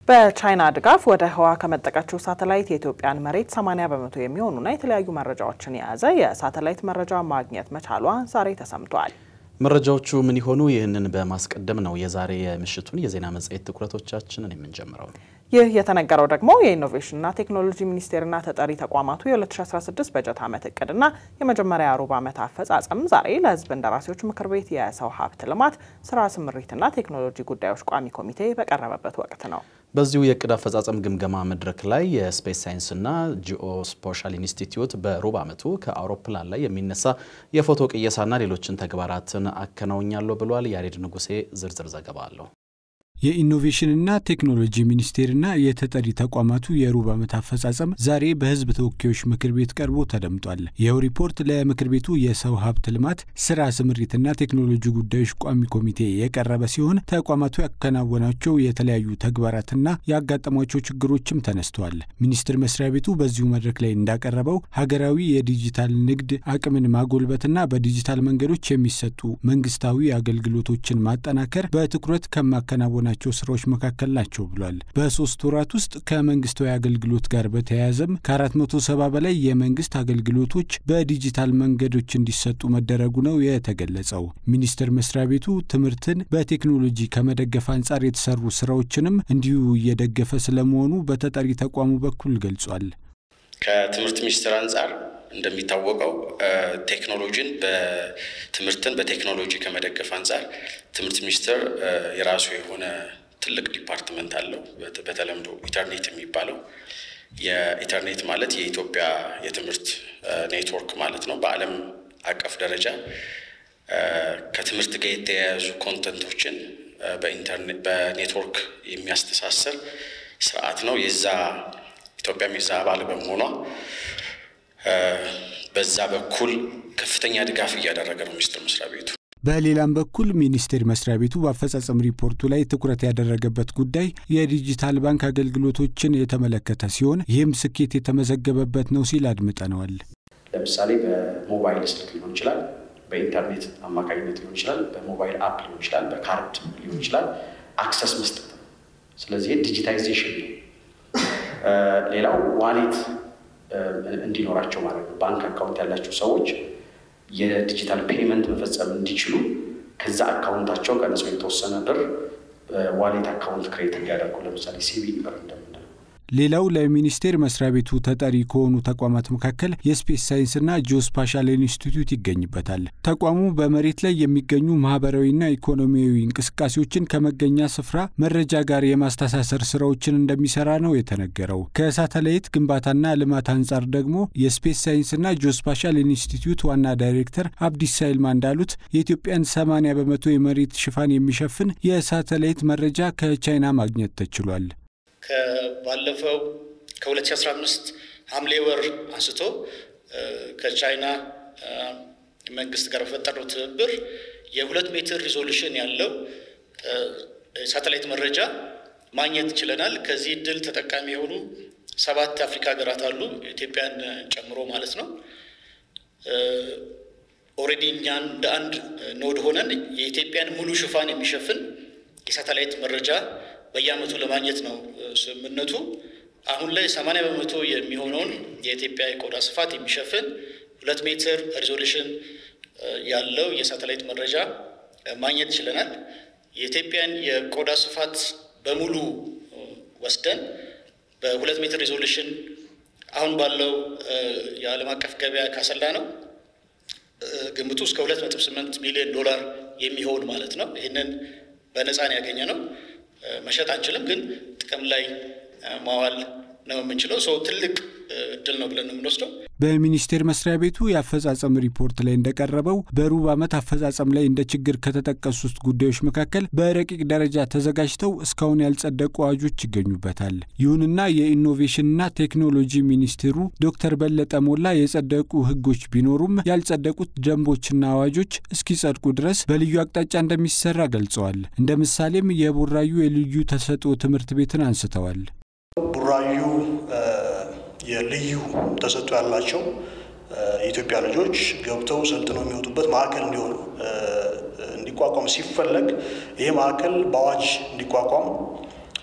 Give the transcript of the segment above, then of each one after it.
በቻይና ድጋፍ ወደ ህዋ ከመጠቀችው ሳተላይት የኢትዮጵያን መሬት 80 በመቶ የሚሆኑና የተለያዩ መረጃዎችን የያዘ የሳተላይት መረጃ ማግኘት መቻሏ ዛሬ ተሰምቷል። መረጃዎቹ ምን ይሆኑ? ይህንን በማስቀደም ነው የዛሬ የምሽቱን የዜና መጽሔት ትኩረቶቻችንን የምንጀምረው። ይህ የተነገረው ደግሞ የኢኖቬሽንና ቴክኖሎጂ ሚኒስቴርና ተጠሪ ተቋማቱ የ2016 በጀት ዓመት እቅድና የመጀመሪያ ሩብ ዓመት አፈጻጸም ዛሬ ለህዝብ እንደራሴዎች ምክር ቤት የሰው ሀብት ልማት ስራ ስምሪትና ቴክኖሎጂ ጉዳዮች ቋሚ ኮሚቴ በቀረበበት ወቅት ነው። በዚሁ የእቅድ አፈጻጸም ግምገማ መድረክ ላይ የስፔስ ሳይንስና ጂኦ ስፖሻል ኢንስቲትዩት በሩብ ዓመቱ ከአውሮፕላን ላይ የሚነሳ የፎቶ ቅየሳና ሌሎችን ተግባራትን አከናውኛለሁ ብሏል። ያሬድ ንጉሴ ዝርዝር ዘገባ አለው። የኢኖቬሽንና ቴክኖሎጂ ሚኒስቴርና የተጠሪ ተቋማቱ የሩብ ዓመት አፈጻጸም ዛሬ በህዝብ ተወካዮች ምክር ቤት ቀርቦ ተደምጧል። ይኸው ሪፖርት ለምክር ቤቱ የሰው ሀብት ልማት ስራ ስምሪትና ቴክኖሎጂ ጉዳዮች ቋሚ ኮሚቴ የቀረበ ሲሆን ተቋማቱ ያከናወናቸው የተለያዩ ተግባራትና ያጋጠሟቸው ችግሮችም ተነስተዋል። ሚኒስቴር መስሪያ ቤቱ በዚሁ መድረክ ላይ እንዳቀረበው ሀገራዊ የዲጂታል ንግድ አቅምን ማጎልበትና በዲጂታል መንገዶች የሚሰጡ መንግስታዊ አገልግሎቶችን ማጠናከር በትኩረት ከማከናወ ናቸው ስራዎች መካከል ናቸው ብሏል። በሶስት ወራት ውስጥ ከመንግስታዊ አገልግሎት ጋር በተያያዘም ከ470 በላይ የመንግስት አገልግሎቶች በዲጂታል መንገዶች እንዲሰጡ መደረጉ ነው የተገለጸው። ሚኒስቴር መስሪያ ቤቱ ትምህርትን በቴክኖሎጂ ከመደገፍ አንጻር የተሰሩ ስራዎችንም እንዲሁ እየደገፈ ስለመሆኑ በተጠሪ ተቋሙ በኩል ገልጿል። ከትምህርት ሚኒስቴር አንጻር እንደሚታወቀው ቴክኖሎጂን በትምህርትን በቴክኖሎጂ ከመደገፍ አንጻር ትምህርት ሚኒስቴር የራሱ የሆነ ትልቅ ዲፓርትመንት አለው። በተለምዶ ኢንተርኔት የሚባለው የኢንተርኔት ማለት የኢትዮጵያ የትምህርት ኔትወርክ ማለት ነው። በዓለም አቀፍ ደረጃ ከትምህርት ጋር የተያያዙ ኮንተንቶችን በኢንተርኔት በኔትወርክ የሚያስተሳስር ስርዓት ነው። የዛ ኢትዮጵያም የዛ አባል በመሆኗ በዛ በኩል ከፍተኛ ድጋፍ እያደረገ ነው ሚኒስቴር መስሪያ ቤቱ። በሌላም በኩል ሚኒስቴር መስሪያ ቤቱ በአፈጻጸም ሪፖርቱ ላይ ትኩረት ያደረገበት ጉዳይ የዲጂታል ባንክ አገልግሎቶችን የተመለከተ ሲሆን ይህም ስኬት የተመዘገበበት ነው ሲል አድምጠነዋል። ለምሳሌ በሞባይል ስልክ ሊሆን ይችላል፣ በኢንተርኔት አማካኝነት ሊሆን ይችላል፣ በሞባይል አፕ ሊሆን ይችላል፣ በካርድ ሊሆን ይችላል፣ አክሰስ መስጠት ነው። ስለዚህ ዲጂታይዜሽን ነው። ሌላው ዋሌት እንዲኖራቸው ማለት ነው። ባንክ አካውንት ያላቸው ሰዎች የዲጂታል ፔመንት መፈጸም እንዲችሉ ከዛ አካውንታቸው ቀንሰው የተወሰነ ብር ዋሌት አካውንት ክሬት እንዲያደርጉ ለምሳሌ ሲቢ ብር እንደምንለው። ሌላው ለሚኒስቴር መስሪያ ቤቱ ተጠሪ ከሆኑ ተቋማት መካከል የስፔስ ሳይንስና ጂኦስፓሻል ኢንስቲትዩት ይገኝበታል። ተቋሙ በመሬት ላይ የሚገኙ ማህበራዊና ኢኮኖሚያዊ እንቅስቃሴዎችን ከመገኛ ስፍራ መረጃ ጋር የማስተሳሰር ስራዎችን እንደሚሰራ ነው የተነገረው። ከሳተላይት ግንባታና ልማት አንጻር ደግሞ የስፔስ ሳይንስና ጂኦስፓሻል ኢንስቲትዩት ዋና ዳይሬክተር አብዲስ ሳይልማ እንዳሉት የኢትዮጵያን 80 በመቶ የመሬት ሽፋን የሚሸፍን የሳተላይት መረጃ ከቻይና ማግኘት ተችሏል። ባለፈው ከ2015 ሐምሌ ወር አንስቶ ከቻይና መንግስት ጋር በፈጠረው ትብብር የሁለት ሜትር ሪዞሉሽን ያለው ሳተላይት መረጃ ማግኘት ችለናል። ከዚህ እድል ተጠቃሚ የሆኑ ሰባት የአፍሪካ ሀገራት አሉ፣ ኢትዮጵያን ጨምሮ ማለት ነው። ኦልሬዲ እኛን እንደ አንድ ኖድ ሆነን የኢትዮጵያን ሙሉ ሽፋን የሚሸፍን የሳተላይት መረጃ በየዓመቱ ለማግኘት ነው ስምምነቱ። አሁን ላይ ሰማንያ በመቶ የሚሆነውን የኢትዮጵያ የቆዳ ስፋት የሚሸፍን ሁለት ሜትር ሪዞሉሽን ያለው የሳተላይት መረጃ ማግኘት ችለናል። የኢትዮጵያን የቆዳ ስፋት በሙሉ ወስደን በሁለት ሜትር ሪዞሉሽን አሁን ባለው የዓለም አቀፍ ገበያ ካሰላ ነው ግምቱ እስከ ሁለት ነጥብ ስምንት ሚሊዮን ዶላር የሚሆን ማለት ነው። ይህንን በነፃን ያገኘ ነው። መሸጥ አንችልም፣ ግን ጥቅም ላይ ማዋል ነው የምንችለው። ሰው ትልቅ እድል ነው ብለን ነው የምንወስደው። በሚኒስቴር መስሪያ ቤቱ የአፈጻጸም ሪፖርት ላይ እንደቀረበው በሩብ ዓመት አፈጻጸም ላይ እንደ ችግር ከተጠቀሱት ጉዳዮች መካከል በረቂቅ ደረጃ ተዘጋጅተው እስካሁን ያልጸደቁ አዋጆች ይገኙበታል። ይሁንና የኢኖቬሽንና ቴክኖሎጂ ሚኒስትሩ ዶክተር በለጠ ሞላ የጸደቁ ሕጎች ቢኖሩም ያልጸደቁት ደንቦችና አዋጆች እስኪጸድቁ ድረስ በልዩ አቅጣጫ እንደሚሰራ ገልጸዋል። እንደ ምሳሌም የቡራዩ የልዩ ተሰጥኦ ትምህርት ቤትን አንስተዋል። ቡራዩ የልዩ ተሰጥኦ ያላቸው የኢትዮጵያ ልጆች ገብተው ሰልጥነው የሚወጡበት ማዕከል እንዲሆን እንዲቋቋም ሲፈለግ ይህ ማዕከል በአዋጅ እንዲቋቋም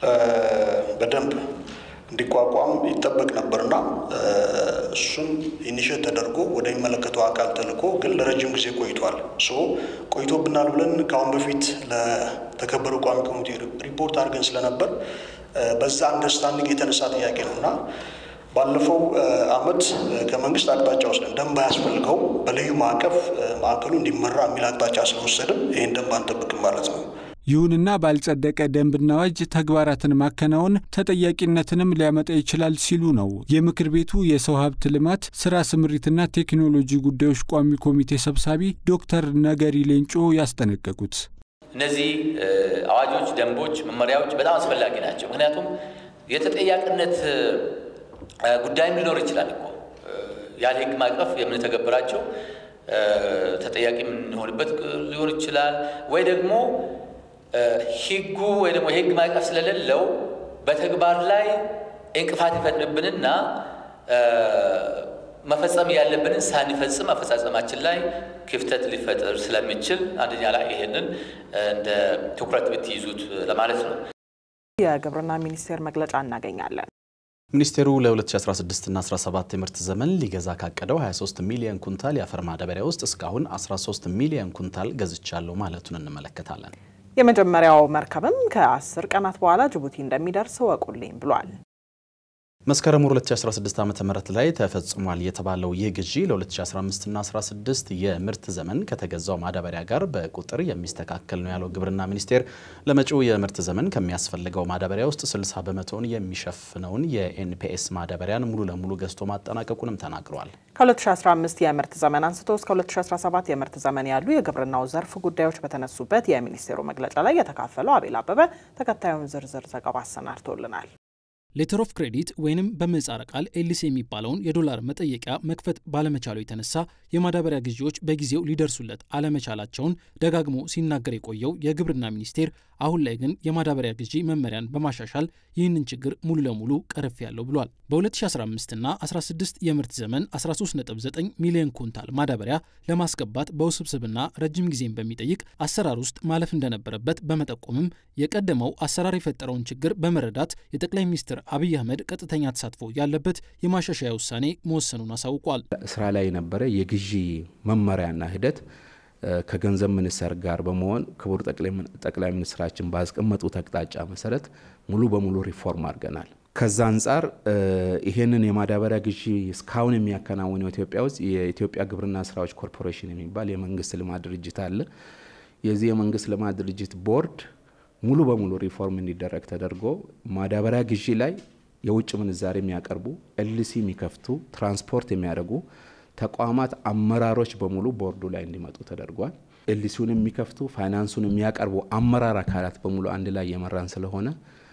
በደንብ እንዲቋቋም ይጠበቅ ነበርና እሱም ኢኒሽት ተደርጎ ወደሚመለከተው አካል ተልኮ ግን ለረጅም ጊዜ ቆይቷል። ሶ ቆይቶብናል ብለን ከአሁን በፊት ለተከበረው ቋሚ ኮሚቴ ሪፖርት አድርገን ስለነበር በዛ አንደርስታንዲንግ የተነሳ ጥያቄ ነው እና ባለፈው አመት ከመንግስት አቅጣጫ ወስደን ደንብ አያስፈልገው በልዩ ማዕቀፍ ማዕከሉ እንዲመራ የሚል አቅጣጫ ስለወሰድን ይህን ደንብ አንጠብቅም ማለት ነው። ይሁንና ባልጸደቀ ደንብና አዋጅ ተግባራትን ማከናወን ተጠያቂነትንም ሊያመጣ ይችላል ሲሉ ነው የምክር ቤቱ የሰው ሀብት ልማት ስራ ስምሪትና ቴክኖሎጂ ጉዳዮች ቋሚ ኮሚቴ ሰብሳቢ ዶክተር ነገሪ ሌንጮ ያስጠነቀቁት። እነዚህ አዋጆች፣ ደንቦች፣ መመሪያዎች በጣም አስፈላጊ ናቸው። ምክንያቱም የተጠያቂነት ጉዳይም ሊኖር ይችላል እኮ ያለ ህግ ማዕቀፍ የምንተገብራቸው ተጠያቂ የምንሆንበት ሊሆን ይችላል ወይ ደግሞ ህጉ ወይ ደግሞ የህግ ማዕቀፍ ስለሌለው በተግባር ላይ እንቅፋት ይፈጥርብንና መፈጸም ያለብንን ሳንፈጽም አፈጻጸማችን ላይ ክፍተት ሊፈጥር ስለሚችል አንደኛ ላይ ይሄንን እንደ ትኩረት ብትይዙት ለማለት ነው። የግብርና ሚኒስቴር መግለጫ እናገኛለን። ሚኒስቴሩ ለ2016 እና 17 የምርት ዘመን ሊገዛ ካቀደው 23 ሚሊዮን ኩንታል የአፈር ማዳበሪያ ውስጥ እስካሁን 13 ሚሊዮን ኩንታል ገዝቻለሁ ማለቱን እንመለከታለን። የመጀመሪያው መርከብም ከአስር ቀናት በኋላ ጅቡቲ እንደሚደርስ ወቁልኝ ብሏል። መስከረም 2016 ዓ ም ላይ ተፈጽሟል የተባለው ይህ ግዢ ለ2015 እና 16 የምርት ዘመን ከተገዛው ማዳበሪያ ጋር በቁጥር የሚስተካከል ነው ያለው ግብርና ሚኒስቴር ለመጪው የምርት ዘመን ከሚያስፈልገው ማዳበሪያ ውስጥ 60 በመቶውን የሚሸፍነውን የኤንፒኤስ ማዳበሪያን ሙሉ ለሙሉ ገዝቶ ማጠናቀቁንም ተናግረዋል። ከ2015 የምርት ዘመን አንስቶ እስከ 2017 የምርት ዘመን ያሉ የግብርናው ዘርፍ ጉዳዮች በተነሱበት የሚኒስቴሩ መግለጫ ላይ የተካፈለው አቤል አበበ ተከታዩን ዝርዝር ዘገባ አሰናድቶልናል። ሌተር ኦፍ ክሬዲት ወይንም በምህጻረ ቃል ኤልሲ የሚባለውን የዶላር መጠየቂያ መክፈት ባለመቻሉ የተነሳ የማዳበሪያ ግዢዎች በጊዜው ሊደርሱለት አለመቻላቸውን ደጋግሞ ሲናገር የቆየው የግብርና ሚኒስቴር አሁን ላይ ግን የማዳበሪያ ግዢ መመሪያን በማሻሻል ይህንን ችግር ሙሉ ለሙሉ ቀርፍ ያለው ብሏል። በ2015 እና 16 የምርት ዘመን 13.9 ሚሊዮን ኩንታል ማዳበሪያ ለማስገባት በውስብስብና ረጅም ጊዜን በሚጠይቅ አሰራር ውስጥ ማለፍ እንደነበረበት በመጠቆምም የቀደመው አሰራር የፈጠረውን ችግር በመረዳት የጠቅላይ ሚኒስትር አብይ አህመድ ቀጥተኛ ተሳትፎ ያለበት የማሻሻያ ውሳኔ መወሰኑን አሳውቋል። ስራ ላይ የነበረ የግዢ መመሪያና ሂደት ከገንዘብ ሚኒስቴር ጋር በመሆን ክቡር ጠቅላይ ሚኒስትራችን ባስቀመጡት አቅጣጫ መሰረት ሙሉ በሙሉ ሪፎርም አድርገናል። ከዛ አንጻር ይሄንን የማዳበሪያ ግዢ እስካሁን የሚያከናውነው ኢትዮጵያ ውስጥ የኢትዮጵያ ግብርና ስራዎች ኮርፖሬሽን የሚባል የመንግስት ልማት ድርጅት አለ። የዚህ የመንግስት ልማት ድርጅት ቦርድ ሙሉ በሙሉ ሪፎርም እንዲደረግ ተደርጎ ማዳበሪያ ግዢ ላይ የውጭ ምንዛሬ የሚያቀርቡ ኤልሲ የሚከፍቱ ትራንስፖርት የሚያደርጉ ተቋማት አመራሮች በሙሉ ቦርዱ ላይ እንዲመጡ ተደርጓል። ኤልሲውን የሚከፍቱ ፋይናንሱን የሚያቀርቡ አመራር አካላት በሙሉ አንድ ላይ የመራን ስለሆነ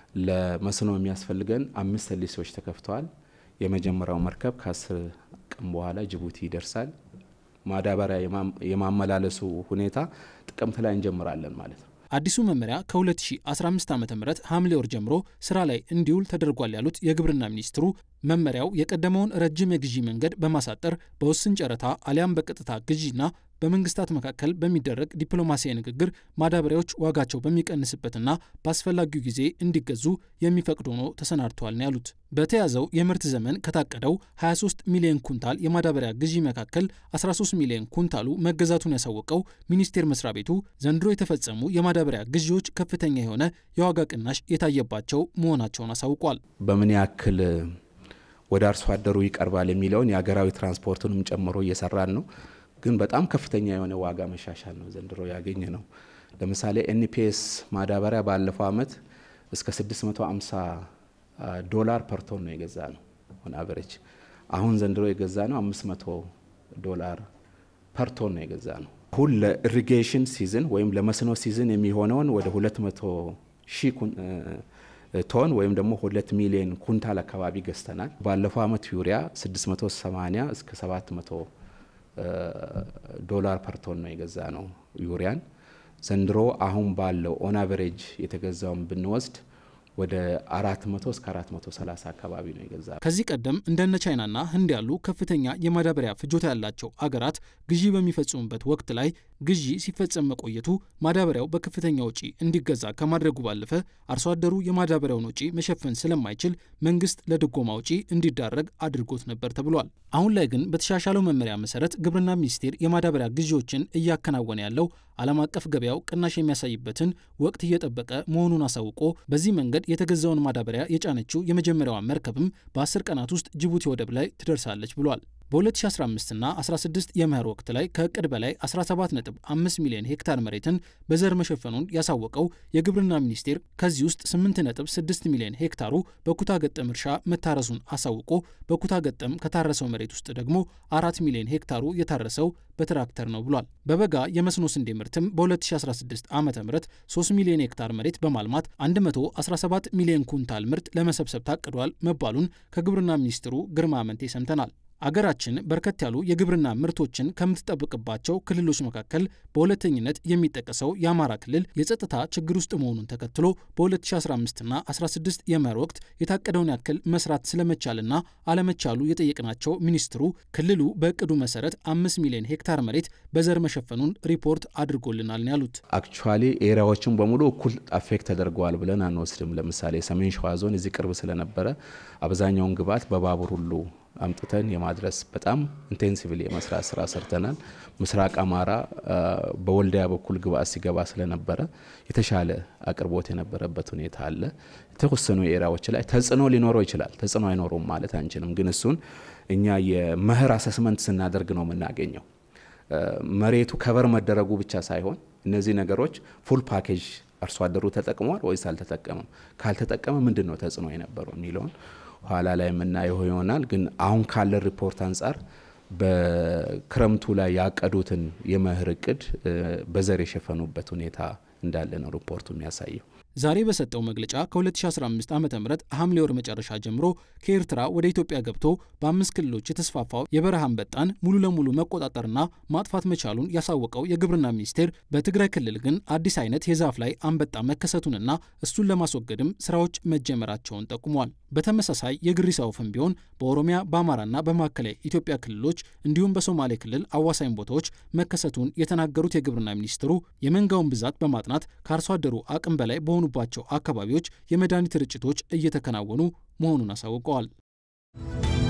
ለመስኖ የሚያስፈልገን አምስት ኤልሲዎች ተከፍተዋል። የመጀመሪያው መርከብ ከአስር ቀን በኋላ ጅቡቲ ይደርሳል። ማዳበሪያ የማመላለሱ ሁኔታ ጥቅምት ላይ እንጀምራለን ማለት ነው። አዲሱ መመሪያ ከ2015 ዓ ም ሐምሌ ወር ጀምሮ ስራ ላይ እንዲውል ተደርጓል ያሉት የግብርና ሚኒስትሩ መመሪያው የቀደመውን ረጅም የግዢ መንገድ በማሳጠር በውስን ጨረታ አሊያም በቀጥታ ግዢና በመንግስታት መካከል በሚደረግ ዲፕሎማሲያዊ ንግግር ማዳበሪያዎች ዋጋቸው በሚቀንስበትና በአስፈላጊው ጊዜ እንዲገዙ የሚፈቅድ ሆኖ ተሰናድተዋል ነው ያሉት። በተያዘው የምርት ዘመን ከታቀደው 23 ሚሊዮን ኩንታል የማዳበሪያ ግዢ መካከል 13 ሚሊዮን ኩንታሉ መገዛቱን ያሳወቀው ሚኒስቴር መስሪያ ቤቱ ዘንድሮ የተፈጸሙ የማዳበሪያ ግዢዎች ከፍተኛ የሆነ የዋጋ ቅናሽ የታየባቸው መሆናቸውን አሳውቋል። በምን ያክል ወደ አርሶ አደሩ ይቀርባል የሚለውን የሀገራዊ ትራንስፖርቱንም ጨምሮ እየሰራን ነው። ግን በጣም ከፍተኛ የሆነ ዋጋ መሻሻል ነው ዘንድሮ ያገኘ ነው። ለምሳሌ ኤንፒኤስ ማዳበሪያ ባለፈው አመት እስከ 650 ዶላር ፐር ቶን ነው የገዛ ነው ኦን አቨሬጅ። አሁን ዘንድሮ የገዛ ነው 500 ዶላር ፐር ቶን ነው የገዛ ነው። አሁን ለኢሪጌሽን ሲዝን ወይም ለመስኖ ሲዝን የሚሆነውን ወደ 200 ሺህ ቶን ወይም ደግሞ ሁለት ሚሊዮን ኩንታል አካባቢ ገዝተናል። ባለፈው አመት ዩሪያ 680 እስከ 700 ዶላር ፐር ቶን ነው የገዛ ነው ዩሪያን። ዘንድሮ አሁን ባለው ኦን አቨሬጅ የተገዛውን ብንወስድ ወደ 400 እስከ 430 አካባቢ ነው የገዛ። ከዚህ ቀደም እንደነ ቻይናና ህንድ ያሉ ከፍተኛ የማዳበሪያ ፍጆታ ያላቸው አገራት ግዢ በሚፈጽሙበት ወቅት ላይ ግዢ ሲፈጸም መቆየቱ ማዳበሪያው በከፍተኛ ወጪ እንዲገዛ ከማድረጉ ባለፈ አርሶ አደሩ የማዳበሪያውን ወጪ መሸፈን ስለማይችል መንግስት ለድጎማ ወጪ እንዲዳረግ አድርጎት ነበር ተብሏል። አሁን ላይ ግን በተሻሻለው መመሪያ መሰረት ግብርና ሚኒስቴር የማዳበሪያ ግዢዎችን እያከናወነ ያለው ዓለም አቀፍ ገበያው ቅናሽ የሚያሳይበትን ወቅት እየጠበቀ መሆኑን አሳውቆ በዚህ መንገድ የተገዛውን ማዳበሪያ የጫነችው የመጀመሪያዋ መርከብም በ10 ቀናት ውስጥ ጅቡቲ ወደብ ላይ ትደርሳለች ብሏል። በ2015 እና 16 የመኸር ወቅት ላይ ከእቅድ በላይ 17.5 ሚሊዮን ሄክታር መሬትን በዘር መሸፈኑን ያሳወቀው የግብርና ሚኒስቴር ከዚህ ውስጥ 8.6 ሚሊዮን ሄክታሩ በኩታ ገጠም እርሻ መታረሱን አሳውቆ በኩታ ገጠም ከታረሰው መሬት ውስጥ ደግሞ አራት ሚሊዮን ሄክታሩ የታረሰው በትራክተር ነው ብሏል። በበጋ የመስኖ ስንዴ ምርትም በ2016 ዓ ም 3 ሚሊዮን ሄክታር መሬት በማልማት 117 ሚሊዮን ኩንታል ምርት ለመሰብሰብ ታቅዷል መባሉን ከግብርና ሚኒስትሩ ግርማ አመንቴ ሰምተናል። አገራችን በርከት ያሉ የግብርና ምርቶችን ከምትጠብቅባቸው ክልሎች መካከል በሁለተኝነት የሚጠቀሰው የአማራ ክልል የጸጥታ ችግር ውስጥ መሆኑን ተከትሎ በ2015ና 16 የመኸር ወቅት የታቀደውን ያክል መስራት ስለመቻልና አለመቻሉ የጠየቅናቸው ሚኒስትሩ ክልሉ በእቅዱ መሰረት አምስት ሚሊዮን ሄክታር መሬት በዘር መሸፈኑን ሪፖርት አድርጎልናል ነው ያሉት። አክቹዋሊ ኤሪያዎችን በሙሉ እኩል አፌክት ተደርገዋል ብለን አንወስድም። ለምሳሌ ሰሜን ሸዋ ዞን እዚህ ቅርብ ስለነበረ አብዛኛውን ግብዓት በባቡር ሁሉ አምጥተን የማድረስ በጣም ኢንቴንሲቭሊ የመስራት ስራ ሰርተናል። ምስራቅ አማራ በወልዲያ በኩል ግብዓት ሲገባ ስለነበረ የተሻለ አቅርቦት የነበረበት ሁኔታ አለ። የተወሰኑ ኤሪያዎች ላይ ተጽዕኖ ሊኖረው ይችላል። ተጽዕኖ አይኖረውም ማለት አንችልም። ግን እሱን እኛ የመኸር አሰስመንት ስናደርግ ነው የምናገኘው። መሬቱ ከበር መደረጉ ብቻ ሳይሆን እነዚህ ነገሮች ፉል ፓኬጅ አርሶ አደሩ ተጠቅሟል ወይስ አልተጠቀመም፣ ካልተጠቀመ ምንድን ነው ተጽዕኖ የነበረው የሚለውን ኋላ ላይ የምናየው ይሆናል። ግን አሁን ካለ ሪፖርት አንጻር በክረምቱ ላይ ያቀዱትን የመኸር እቅድ በዘር የሸፈኑበት ሁኔታ እንዳለ ነው ሪፖርቱ የሚያሳየው። ዛሬ በሰጠው መግለጫ ከ2015 ዓ ም ሐምሌ ወር መጨረሻ ጀምሮ ከኤርትራ ወደ ኢትዮጵያ ገብቶ በአምስት ክልሎች የተስፋፋው የበረሃ አንበጣን ሙሉ ለሙሉ መቆጣጠርና ማጥፋት መቻሉን ያሳወቀው የግብርና ሚኒስቴር በትግራይ ክልል ግን አዲስ አይነት የዛፍ ላይ አንበጣ መከሰቱንና እሱን ለማስወገድም ስራዎች መጀመራቸውን ጠቁሟል። በተመሳሳይ የግሪሳ ወፍም ቢሆን በኦሮሚያ በአማራና በማዕከላዊ ኢትዮጵያ ክልሎች እንዲሁም በሶማሌ ክልል አዋሳኝ ቦታዎች መከሰቱን የተናገሩት የግብርና ሚኒስትሩ የመንጋውን ብዛት በማጥናት ከአርሶ አደሩ አቅም በላይ በሆኑባቸው አካባቢዎች የመድኃኒት ርጭቶች እየተከናወኑ መሆኑን አሳውቀዋል።